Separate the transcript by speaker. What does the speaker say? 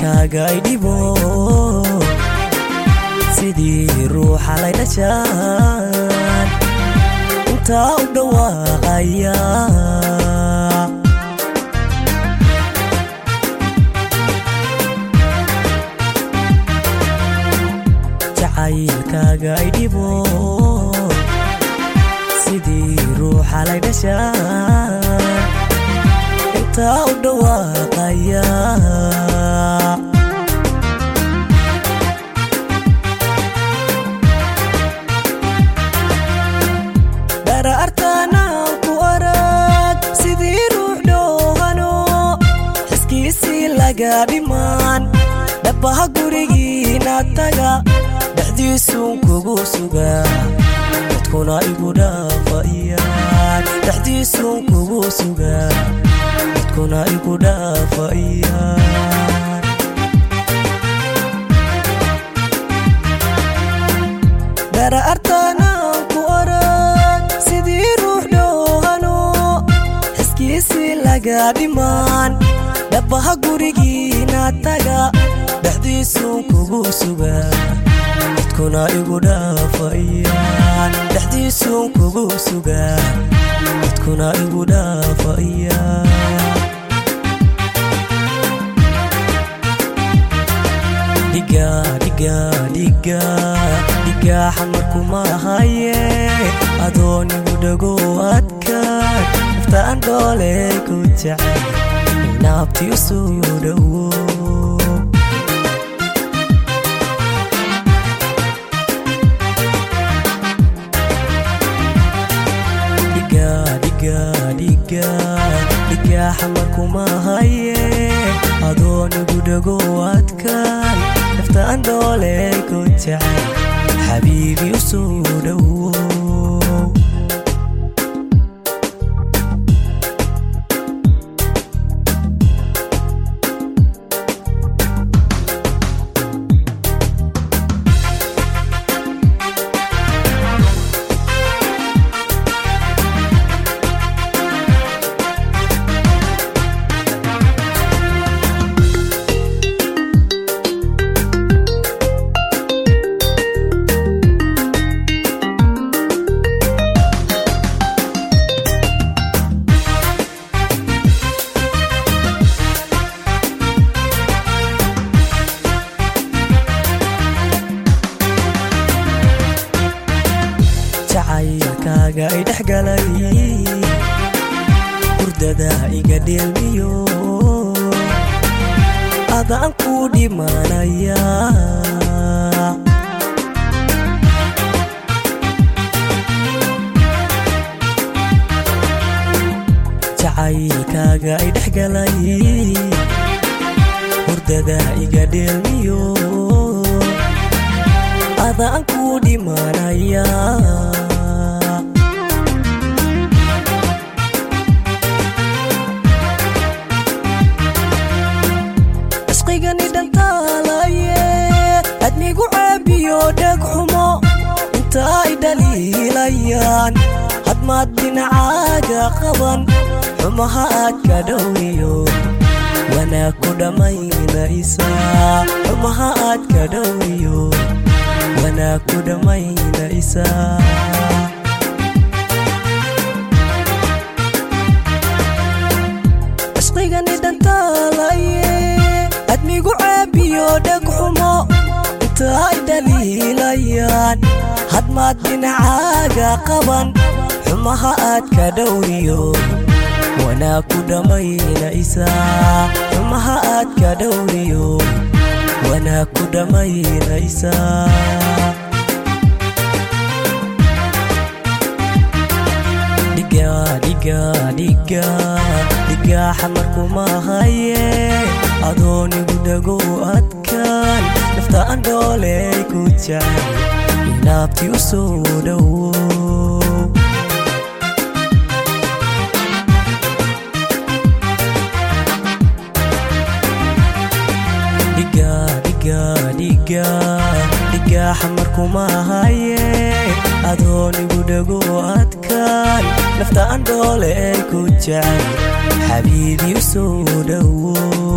Speaker 1: jacaylkaaga idhibo sidii ruuxa lay dhashaan intaa u dhawaaqaya jacaylkaaga idhibo sidii ruuxa lay dhashaan intaa u dhawaaqaya dharaartaanaan ku arag sidii ruux dhoohano xiskiisii laga dhimaan dhabbaha gurigiina taga dhexdiisuun kugu suga dadkuna igu dhaafayaan dhexdiisuun kugu suga dadkuna igu dhaafayaan dharaartaanaan ku arag sidii ruux dhoohano xiskiisii laga dhimaan dhabbaha gurigiina taga dhexdiisuun kugu suga dadkuna igu dhaafayaan dhexdiisuun kugu suga dadkuna igu dhaafayaan dhiga dhiga dhiga dhiga xamarkuma haye adoon igu dhago adkaan naftaan dhooley ku jecel inaabtii u soo dhowo dhiga dhiga dhiga dhiga xamarkuma haye adoon igu dhago adkaan naftaan dhooley ku jecel xabiibi u soo dhowo jacaylkaaga i dhex galay hurdada iga dheelmiyo adaan ku dhimanaya jacaylkaaga i dhex galay hurdada iga dheelmiyo adaan ku dhimanaya cishqigani dhantaalaye adnigu caabiyo dheg xumo inta ay dhaliilayaan hadmaad dhinacaaga qaban xumaha aad ka dhowriyo wanaag ku dhammaynaysa xumaha aad ka dhowriyo wanaag ku dhammaynaysa cishqigani dhantaalaye admigu caabiyo dheg xumo inta ay dhaliilayaan hadmaad dhinacaaga qaban xumaha aad ka dhowriyo wanaag ku dhammaynaysa xumaha aad ka dhowriyo wanaag ku dhammaynaysa dhiga dhiga dhiga dhiga xamarkuma haye adoon igu dhago adkaan naftaan dhooley ku jecel inaabtii u soo dhowo dhiga dhiga dhiga dhiga xamarkuma haye adoon igu dhago adkaan naftaan dhooley ku jecel xabiibi u soo dhowo